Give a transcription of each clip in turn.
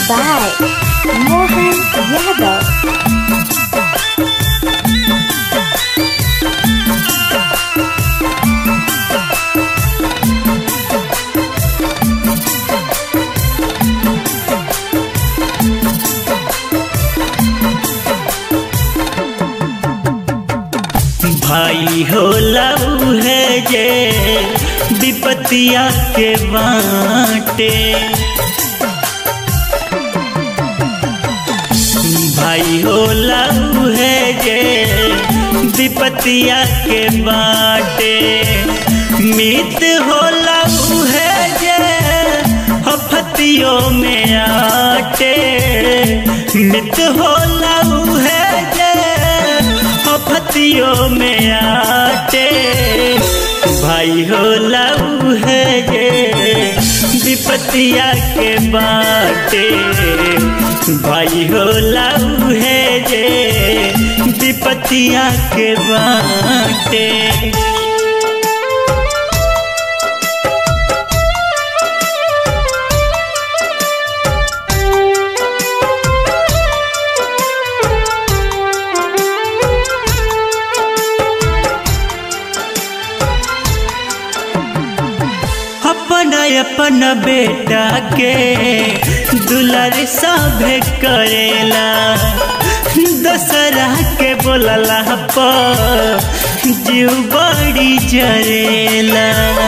by Mohan Yadav. भाई हो लऊ है जे विपतिया के बाटे भाई हो लऊ है जे विपतिया के बाटे मित हो लऊ है जे हफतियों में आटे मित हो लऊ है जे हफतियों में आटे भाई हो लऊ है जे विपतिया के बाटे भाई हो लऊ है जे विपतिया के बाटे अपन अपन बेटा के दुलार सभे करेला दशहरा के बोलला पर जीव बड़ी जरेला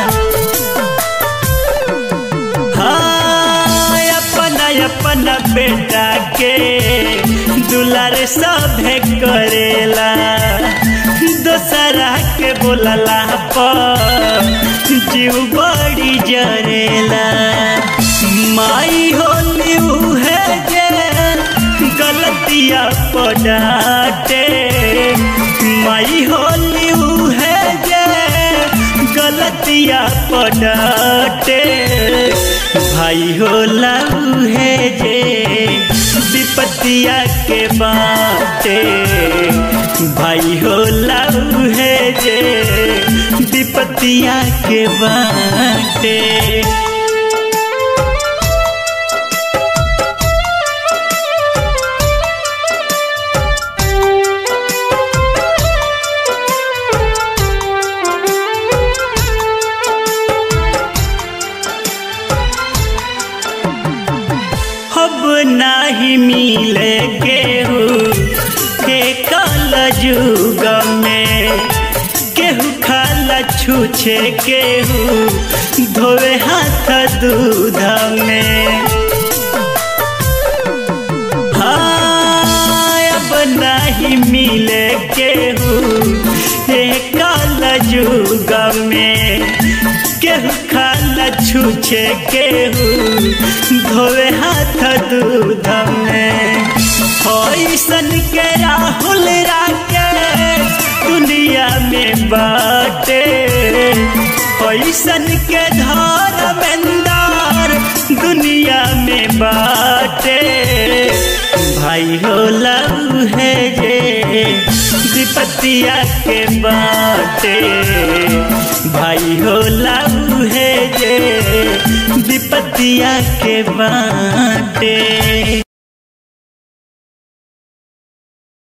हाँ अपन अपन बेटा के दुलार सभे करेला दोसरा के बोलला पर जीव बड़ी जरेला माई होली है जे गलतिया पड़ाटे माई होली है जे गलतिया पड़ाटे भाई होला है जे विपतिया के बाटे भाई होला है जे विपतिया के बाटे अब नाही मिले केहू के कल जुग में केहू खाला छूछे केहू धोवे हाथ दूध में हाँ अब नहीं मिले केहू के कल जुग में केहू खाला छूछे केहू धोवे हाथ दूध में ऐसन के राहुल राकेश दुनिया में बाटे ऐसन के धर्मेंदर दुनिया में बाटे भाई हो लव है जे विपतिया के बाटे भाई हो लव है जे विपतिया के बाटे